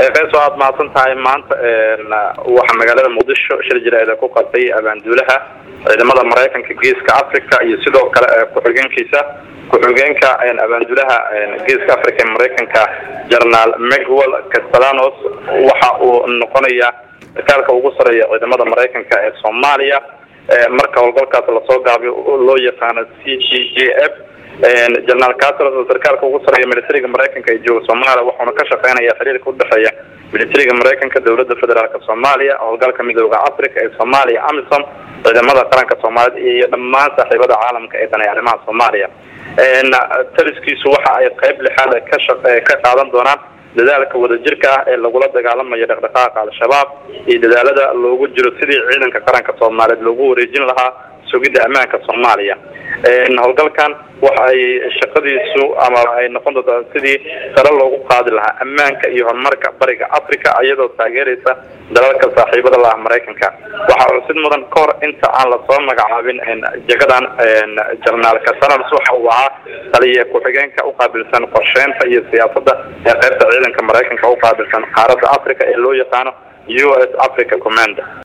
qeyso aad mahadsan tahay maanta waxaa magaalada muqdisho shir jireeda ku qabtay abaanduulaha ciidamada maraykanka geeska africa iyo sidoo kale ku-xigeenkiisa ku-xigeenka abaanduulaha geeska africa ee maraykanka jenaraal mcwell castellanos waxa uu noqonayaa sarkaalka ugu sareeya ciidamada maraykanka ee soomaaliya marka howlgalkaas lasoo gaabiyo loo yaqaano c g j f jenaraal castros oo sarkaalka ugu sareeya militariga maraykanka ee jooga soomaaliya wuxuuna ka shaqeynaya xiriirka udhexeeya militariga maraykanka dowlada federaalk soomaaliya howlgalka midooda africa ee soomaaliya amisom ciidamada qaranka soomaaliyeed iyo dhammaan saaxiibada caalamka ee danay arrimaha soomaaliya taliskiisu waxa ay qeyb lixaad ka ka qaadan doonaan dadaalka wadajirka ah ee lagula dagaalamayo dhaqdhaqaaqa al-shabaab iyo dadaalada loogu jiro sidii ciidanka qaranka soomaaliyeed loogu wareejin lahaa sugidda ammaanka soomaaliya howlgalkan waxa ay shaqadiisu ama ay noqon doontaa sidii sare loogu qaadi lahaa ammaanka iyo horumarka bariga africa iyadoo taageeraysa dalalka saaxiibada laah maraykanka waxaa xusid mudan ka hor inta aan lasoo magacaabin jagadan jenaraal castellanos waxa uu ahaa taliya ku-xigeenka uqaabilsan qorsheynta iyo siyaasadda ee qeybta ciidanka maraykanka uqaabilsan qaaradda africa ee loo yaqaano u s africa command